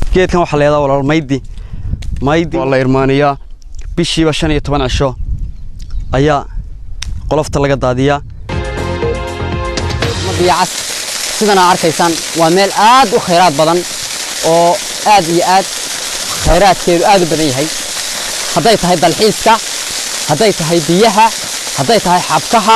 geedkan waxaa leedaha walaal maydi maydi waa la irmaaniyaa bishiiba shan iyo toban cisho ayaa qolofta laga daadiyaa biyacas sidan aa arkaysaan waa meel aad u khayraad badan oo aad iyo aad khayraadkeedu aad u badan yahay hadday tahay dalxiiska hadday tahay biyaha hadday tahay xabkaha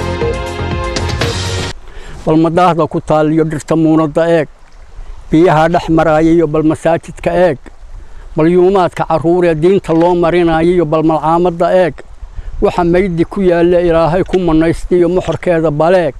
bal madaahda ku taaliyo dhirta muunadda eeg biyaha dhex maraaya iyo bal masaajidka eeg bal yuumaadka carruuree diinta loo marinayo iyo bal malcaamadda eeg waxa maydi ku yaalla ilaahay ku mannaystiyo moxorkeeda baleeg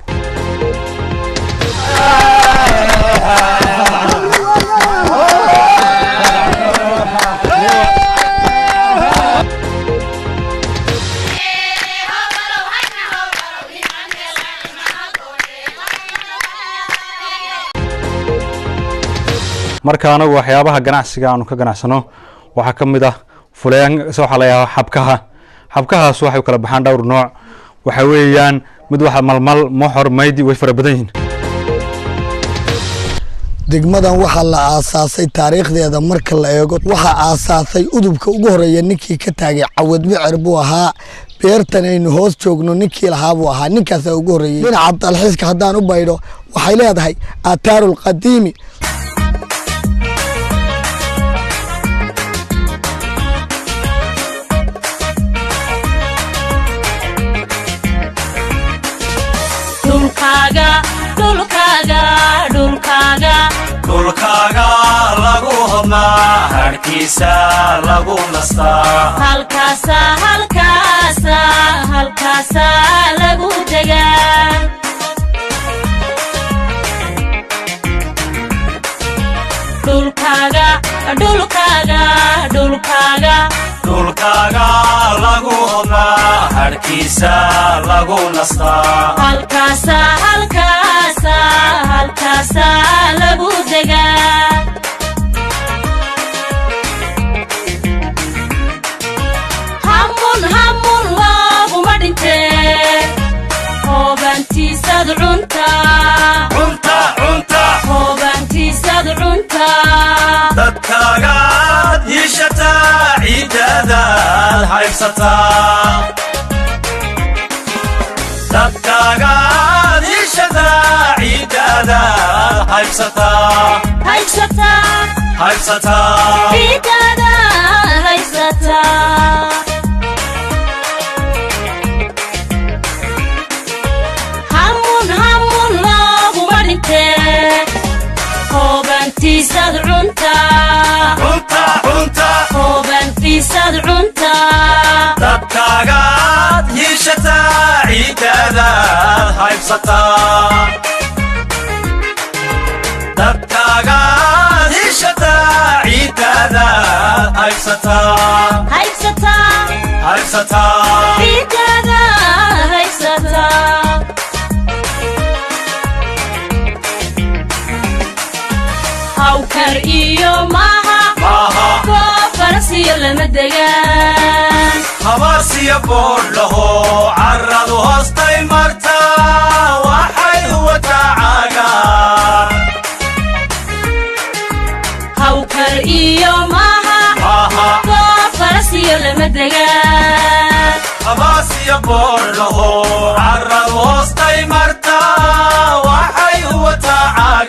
marka anagu waxyaabaha ganacsiga aanu ka ganacsano waxaa ka mid ah fuleen waxaa la yidhaha xabkaha xabkahaas waxay u kala baxaan dhowr nooc waxa weeyaan mid waxa malmal moxor maydi way fara badan yihiin degmadan waxaa la aasaasay taariikhdeeda marka la eego waxaa aasaasay udubka ugu horeeya ninkii ka taagay cawad micer buu ahaa beertan aynu hoos joogno ninkii lahaa buu ahaa ninkaasaa ugu horreeyey dhinaca dalxiiska haddaan u baydho waxay leedahay aataaru lqadiimi dhulkaaga lagu hodnaa hadhkiisa lagu nastaa lagu degaa dhulkaaga dhulkaaga dhulkaaga dhulkaaga lagu hodnaa hadhkiisa lagu nastaa halkaasa halkaasa halkaasa lagu degaa hamun hamun looguma dhintee hoobaantiisad cuntaa cunta cunta hoobaantiisad cuntaa dadkaagaad hiishataa ciiddaadaad haybsataa dadkaagaad hiishataa ciiddaadaad haybsataa haysataa haybsataa ciidada haysataa hamun hamun looguma dhintee hoobaantiisad cuntaa cunta cunta hoobaantiisad cuntaa dadkaagaad hiishataa ciiddaadaad haybsataa dadkaagaad hiishataa ciiddaadaad haybsataa haysataa haybsataa ciidada haysataa hawkar iyo maaha maaha goob farasiyo lama degaan habaarsiya boodhlaho carradu hoostay martaa waxay wataa caagaan hawkar iyo maaha maaha goob farasiyo lama degaan habaarsiya boodhlaho carradu hoostay martaa waxay wataa caagaan